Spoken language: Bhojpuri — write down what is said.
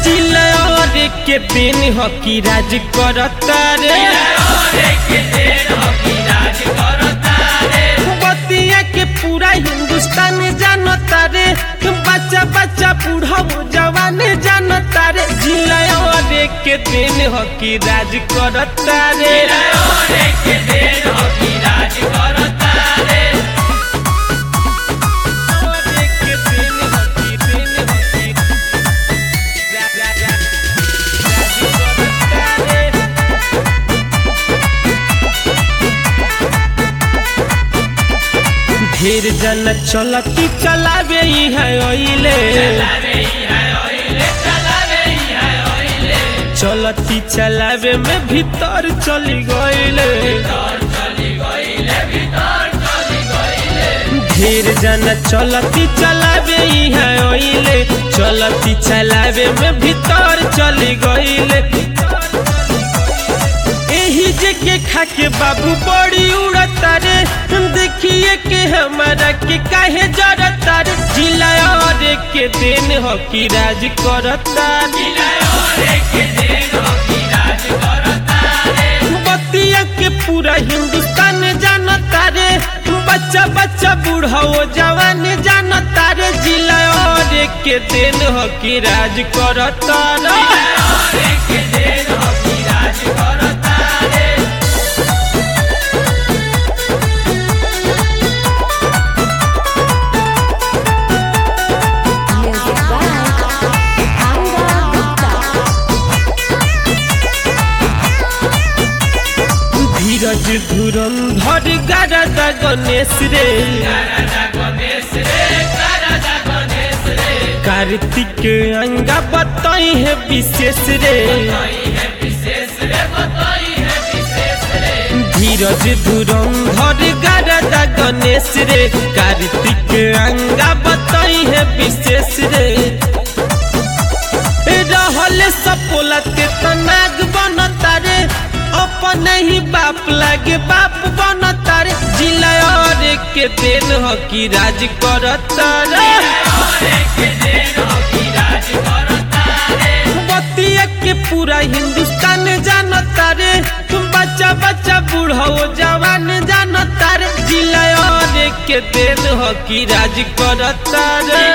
जिला और के दिन हकी राज करता रे बतिया के पूरा हिंदुस्तान जानता रे बच्चा बच्चा बूढ़ा जवान जानता रे जिला और के दिन हकी राज करता रे और के दिन हकी दिन हकी रा- रा- रा- राज करता रे ढेर जन चलती चलावे ही है ओइले चलती चलावे में भीतर चली गइले ढेर जन चलती चलावे ही है ओइले चलती चलावे में भीतर चली गइले एही जे के खाके बाबू बड़ी उड़ता रे देखिए के हमारा के काहे जरता रे जिला और के दिन हकी राज करता बतिया के पूरा हिंदुस्तान जानता रे बच्चा बच्चा बूढ़ा वो जवान जानता रे जिला और के दिन हकी राज करता रे Music by Anga Gupta. धीरज धुरंधर गारदा गणेश रे कार्तिक अंगा बताई है विशेष रे धीरज धुरंधर गारदा गणेश रे कार्तिक अंगा बताई है विशेष रे रहल सपोला ते तनाग बनता रे अपन ही बाप लागे बाप बनता रे जिला और के दिन हकी राज करता रे बतिया के पूरा हिंदुस्तान जानता रे तुम बच्चा बच्चा बूढ़ा वो जवान जानता रे जिला और के दिन हकी राज करता रे